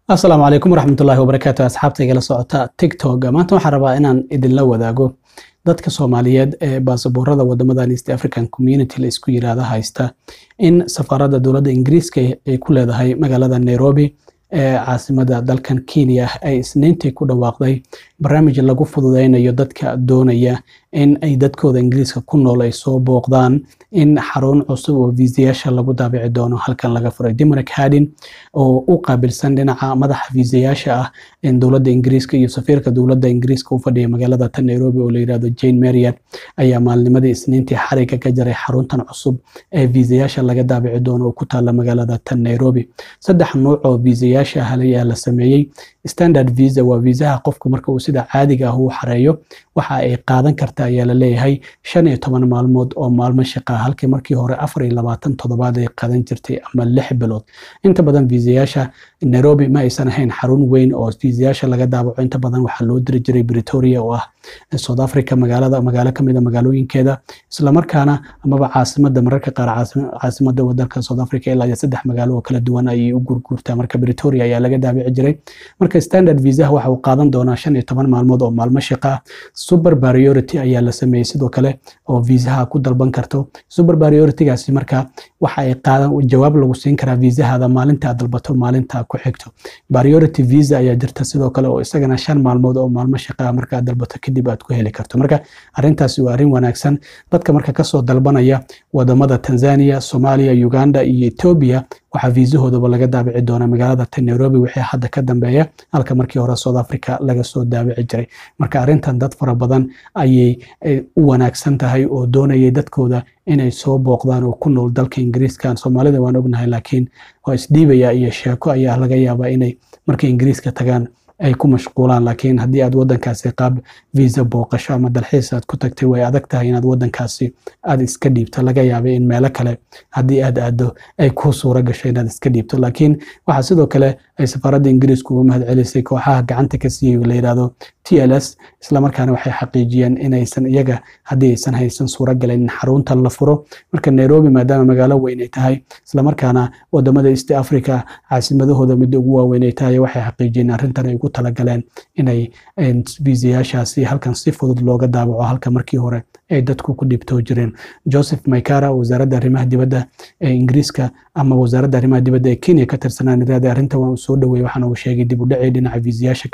asalaamu calaykum waraxmatullaahi wabarakaatu asxaabta igala socota tiktok maanta waxaan rabaa inaan idinla wadaago dadka soomaaliyeed ee baasaboorada wadamadan east african community la isku yiraahdo haysta in safaaradda dowladda ingiriiska ay ku leedahay magaalada nairobi ee caasimada dalkan kenya ay isniintii ku dhawaaqday barnaamij lagu fududeynayo dadka doonaya in ay dadkooda ingiriiska ku nool ay soo booqdaan in xarun cusub oo viisayaasha lagu daabici doono halkan laga furay dimrak hadin oo u qaabilsan dhinaca madaxa viisayaasha ah dowladda ingiriiska iyo safiirka dowladda ingiriiska u fadhiya magaalada tan nairobi oo la yirahdo jane marian ayaa maalnimadii isniintii xariga ka jaray xaruntan cusub ee viisayaasha laga daabici doono oo ku taala magaalada tan nairobi saddex nuuc oo viisayaasha ah ayaa la sameeyey standard visa waa viisaha qofku marka uu sida caadiga ah uu xareeyo waxa ay qaadan karta ayaa la leeyahay shan iyo toban maalmood oo maalmo shaqa halkii markii hore afar iyo labaatan toddobaad ay qadan jirtay ama lix bilood inta badan viisayaasha nairobi ma aysan ahayn xarun weyn oo viisayaasha laga daabaco inta badan waxaa loo diri jiray bretoria oo ah south africa magaalada magaalo kamid a magaalooyinkeeda islamarkaana amaba caasimada mararka qaar caasimada wadanka south africa ilaa iyo saddex magaalo oo kala duwan ayay u gurguurtaa marka bretoria ayaa laga daabici jiray marka standard viisaha waxa uu qaadan doonaa shan iyo toban maalmood oo maalmo shaqa ah super priority ayaa la sameeyey sidoo kale oo viisaha ku dalban karto super prioritygaasi marka waxa ay qaadan jawaab lagu siin karaa viisahada maalinta aad dalbato maalinta ku xigto priority visa ayaa jirta sidoo kale oo isagana shan maalmood oo maalmo shaqa ah marka aad dalbato kadib aad ku heli karto marka arrintaasi waa arrin wanaagsan dadka marka kasoo dalbanaya wadamada tanzania soomaaliya uganda iyo ethiopia waxaa viisahoodaba laga daabici doonaa magaalada tan nairobi wixii hadda ka dambeeya halka markii hore south africa laga soo daabici jiray marka arrintan dad fara badan ayay u wanaagsan tahay oo doonayay dadkooda inay soo booqdaan oo ku nool dalka ingiriiska soomaalida waan ognahay laakiin waa isdhiibaya iyo sheeko ayaa laga yaabaa inay markay ingiriiska tagaan ay ku mashquulaan laakiin haddii aad wadankaasi qaab visa booqasho ama dalxiis aad ku tagtay way adag tahay inaad wadankaasi aad iska dhiibto laga yaabay in meelo kale haddii aad aado ay ku suura gasho inaad iska dhiibto laakiin waxaa sidoo kale ay safaaradda ingiriisku uga mahad celisay kooxaha gacanta ka siiyey la yidhahdo t l s islamarkaana waxay xaqiijiyeen inaysan iyaga haddii aysan haysan suura galayn in xaruntan la furo marka nairobi maadaama magaalo weyn ay tahay islamarkaana wadamada east africa caasimadahooda midda ugu waaweyn ay tahay waxay xaqiijiyeen arrintan ay ugu talagaleen inay viisayaashaasi halkan si fudud looga daabaco halka markii hore ay dadku ku dhibtoo jireen joseph maykara wasaaradda arrimaha dibadda ee ingiriiska ama wasaaradda arrimaha dibadda ee kenya ka tirsanaan iraada arrintan waa uu soo dhaweeyey waxaana uu sheegay dib u dhacii dhinaca viisayaasha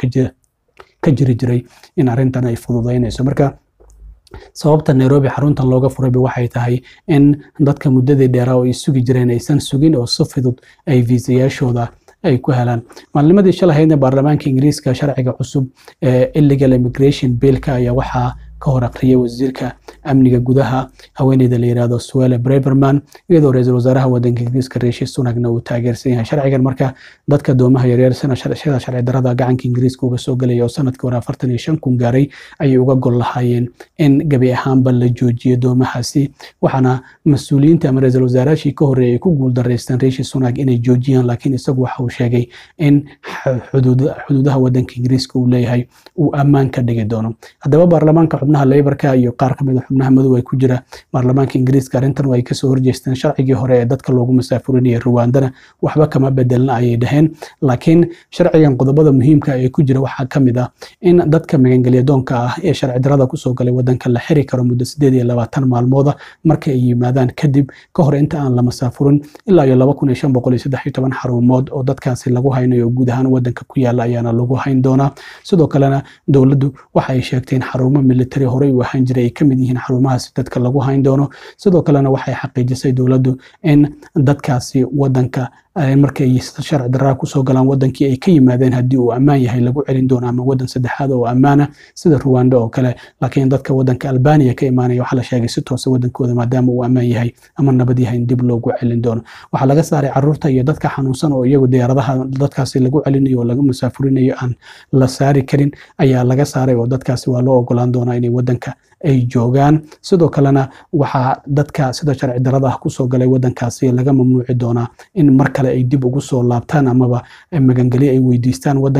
ka jiri jiray in arrintan ay fududeynayso marka sababta nairobi xaruntan looga furayba waxay tahay in dadka muddadii dheeraa oo ay sugi jireen aysan sugin oo si fudud ay viisayaashooda ay ku helaan maalnimadii shalahaydna baarlamaanka ingiriiska sharciga cusub ee illegal immigration billka ayaa waxaa ka hor aqriyay wasiirka amniga gudaha haweeneyda la yirahdo suele breverman iyadoo ra-iisul wasaaraha wadanka ingiriiska riishi sunagna uu taageersan yahay sharcigan marka dadka doomaha yaryar sida sharci darada gacanka ingiriiska uga soo gelaya oo sanadkii hore afartan iyo shan kun gaaray ayay uga gol lahaayeen in gebi ahaanba la joojiyo doomahaasi waxaana mas-uuliyiinta ama ra-iisul wasaarahashii ka horreeyay ay ku guuldareysteen riishi sunag inay joojiyaan laakiin isagu waxa uu sheegay in xuduudaha wadanka ingiriiska uu leeyahay uu ammaan ka dhigi doono haddaba baarlamaanka xubnaha leybarka iyo qaar kamid a xubnaha madow ay ku jira baarlamaanka ingiriiska arrintan ay kasoo horjeesteen sharcigii hore ee dadka loogu masaafurinayay ruwandana waxba kama bedelna ayay dhaheen laakiin sharcigan qodobada muhiimka ee ku jira waxaa kamid ah in dadka magangelyadoonka ah ee sharci darada kusoo galay wadanka la xiri karo muddo sideed iyo labaatan maalmooda marka ay yimaadaan kadib ka hor inta aan la masaafurin ilaa iyo laba kun iyo shan boqol iyo saddex iyo toban xarumood oo dadkaasi lagu haynayo guud ahaan wadanka ku yaala ayaana lagu hayn doonaa sidoo kalena dowladdu waxa ay sheegtay in xarumo military horey u ahaan jiray ay ka mid yihiin xarumahaasi dadka lagu hayn doono sidoo kalena waxay xaqiijisay dowladdu in dadkaasi wadanka markay sharci daraa kusoo galaan wadankii ay ka yimaadeen haddii uu ammaan yahay lagu celin doono ama wadan saddexaad oo ammaana sida ruwanda oo kale laakiin dadka wadanka albaniya ka imaanaya waxaa la sheegay si toosa wadankooda maadaama uu ammaan yahay ama nabad yahay in dib loogu celin doono waxaa laga saaray caruurta iyo dadka xanuunsan oo iyagu diyaaradaha dadkaasi lagu celinayo oo laga musaafurinayo aan la saari karin ayaa laga saaray oo dadkaasi waa loo ogolaan doonaa inay wadanka ay joogaan sidoo kalena waxaa dadka sida sharci darada ah kusoo galay wadankaasi laga mamnuuci doonaa in mar kale ay dib ugu soo laabtaan amaba magangelyo ay weydiistaan wadanka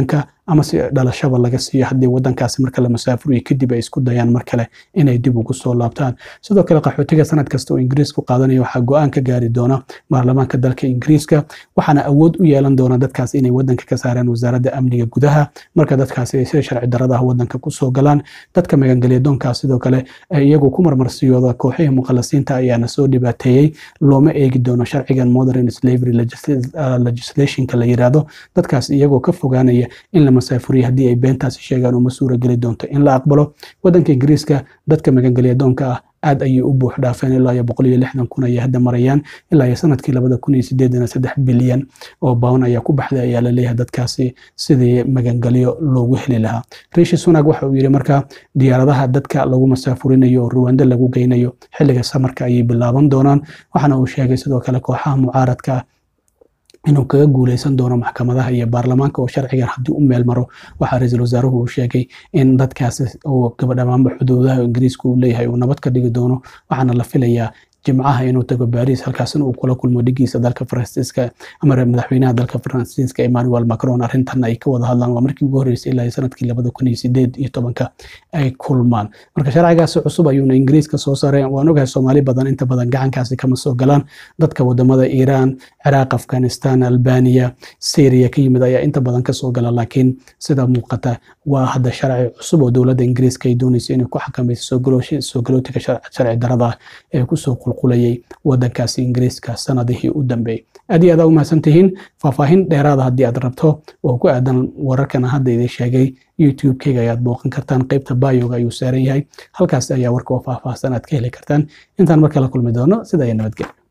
ama si dhalashaba laga siiyo haddii wadankaasi marka la masaafuriyo kadib ay isku dayaan mar kale inay dib ugu soo laabtaan sidoo kale qaxootiga sanad kasta oo ingiriisku qaadanaya waxaa go-aan ka gaari doona baarlamaanka dalka ingiriiska waxaana awood u yeelan doona dadkaas inay wadanka ka saaraan wasaaradda amniga gudaha marka dadkaasi ay sida sharci darada ah wadanka kusoo galaan dadka magangelya doonkaas sidoo kale iyagu ku marmarsiyooda kooxihii muqalasiinta ayaana soo dhibaateeyey looma eegi doono sharcigan modern slavery legislationka la yiraahdo dadkaas iyagoo ka fogaanaya in la masaafuriyo haddii ay beentaasi sheegaan uma suura geli doonto in la aqbalo wadanka ingiriiska dadka magangelya doonka ah aad ayay u buux dhaafeen ilaa iyo boqol iyo lixdan kun ayay hadda marayaan ilaa iyo sanadkii labada kun iyo sideedana saddex bilyan oo bawn ayaa ku baxday ayaa la leeyahay dadkaasi sidii magangelyo loogu heli lahaa riishi sunak waxa uu yidhi marka diyaaradaha dadka lagu masaafurinayo oo ruwando lagu geynayo xilliga samarka ayay bilaaban doonaan waxaana uu sheegay sidoo kale kooxaha mucaaradka ah inuu kaga guuleysan doono maxkamadaha iyo baarlamaanka oo sharcigan haddii u meel maro waxaa ra-iisul wasaaruhu uu sheegay in dadkaasi oo gabadhamaanba xuduudaha ingiriiska uu leeyahay uu nabad ka dhigi doono waxaana la filayaa jimcaha inuu tago baris halkaasina uu kula kulmo dhigiisa dalka faransiiska ama madaxweynaha dalka faransiiska emmanuel macron arrintan ay ka wada hadlaan waa markii ugu horreysay ilaa sanadkii labada kun iyo sideed iyo tobanka ay kulmaan marka sharcigaasi cusub ayuuna ingiriiska soo saareen waan ogahay soomaali badan inta badan gacankaasi kama soo galaan dadka wadamada iiraan ciraaq afghanistan albania syria ka yimid ayaa inta badan kasoo gala laakiin sida muuqata waa hadda sharci cusub oo dowladda ingiriiska ay doonaysa inay ku xakamayso soo galootiga sharci darada ee kusoo qulqulayay wadankaasi ingiriiska sanadihii u dambeeyey aad iyo aad aa u mahadsan tihiin faahfaahin dheeraada haddii aad rabto oo ku aadan wararkan hadda idin sheegay youtube-keyga ayaad booqan kartaan qeybta bayoga ayuu saaran yahay halkaas ayaa warka oo faahfaahsan aad ka heli kartaan intaan markala kulmi doono sida iyo nabadgelyo